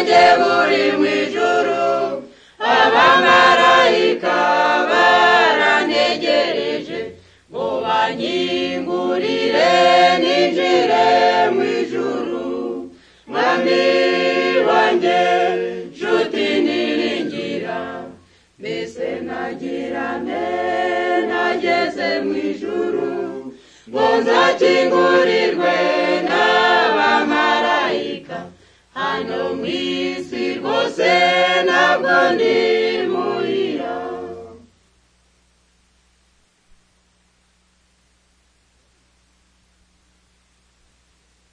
buri mu ijuru abamarayika barantegereje ngo banyingurire ninjire mu ijuru mwami wanjye nshuti niringira mbese nagirane nageze mu ijuru ngo nzakingurirwe n'abamarayika hano mu isi rwose ntabwo ndi muhira